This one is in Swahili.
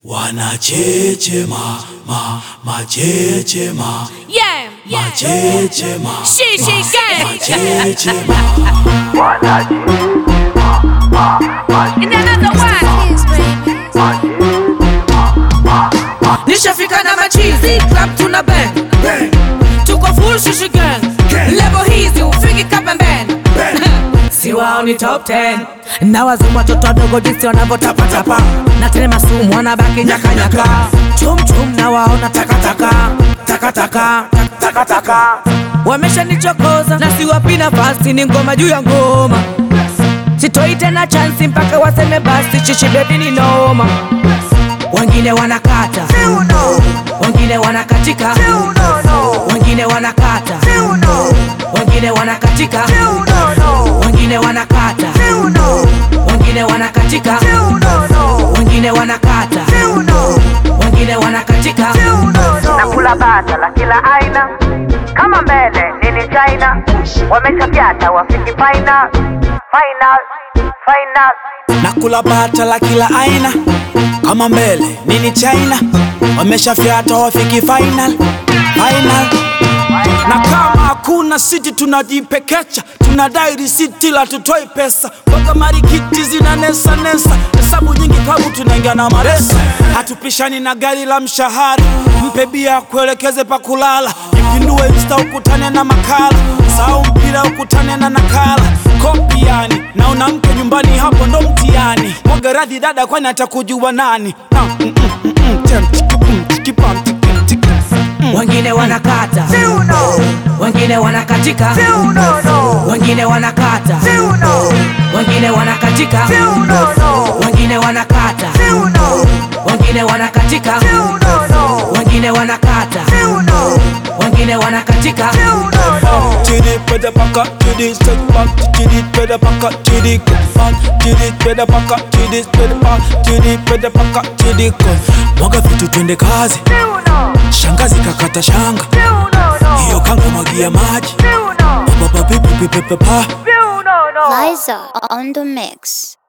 Wanachechema, ma, machechema, Yeah, yeah. machechema, She, she, gang. machechema. In another one. nishafika na machizi club tuna bang tuko full shishi gang level hizi ufiki kapembeni si wao ni top 10 na wazimu watoto wadogo jinsi wanavyotapatapa na tena masumu wanabaki nyakanyaka chumchum na waona takataka takataka takataka wameshanichokoza na siwapi nafasi ni ngoma juu ya ngoma sitoi tena chansi mpaka waseme basi chichi bebi ni noma wengine wanakata wengine wanakatika wengine wanakata wengine wanakatika wengine wanakata wengine wanakatika wengine wanakata wengine wanakatika nakula bata la kila aina kama mbele nini china wameshapyata wafiki final final final Nakula bata la kila aina kama mbele nini China, wameshafyata wafiki final final. Na kama hakuna siti tunajipekecha, tunadai risiti la tutoi pesa, mpaka marikiti zina nesa nesa, hesabu nyingi klabu tunaingia na maresa, hatupishani na gari la mshahara, mpe bia kuelekeze pa kulala, ipindue insta ukutane na makala, sahau mpira ukutane na nakala, kopi yani na una mke nyumbani, hapo ndo mtihani. Mwaga radhi dada, kwani atakujua nani? Ah, mm, mm, mm, mm, tem, tiki, pum, tiki, pam, tiki, tiki. wengine wanakata wengine wanakatika wengine wanakata wengine wanakatika wengine wanakata wengine wanakatika wengine wanakata wengine wanakatika Chidi peda paka, chidi step back, chidi peda paka, chidi go back, chidi peda paka, chidi peda back, chidi peda paka, chidi go. Mwaga vitu twende kazi, shangazi kakata shanga, hiyo kanga mwagia maji, baba pipi pipi papa. Liza on the mix.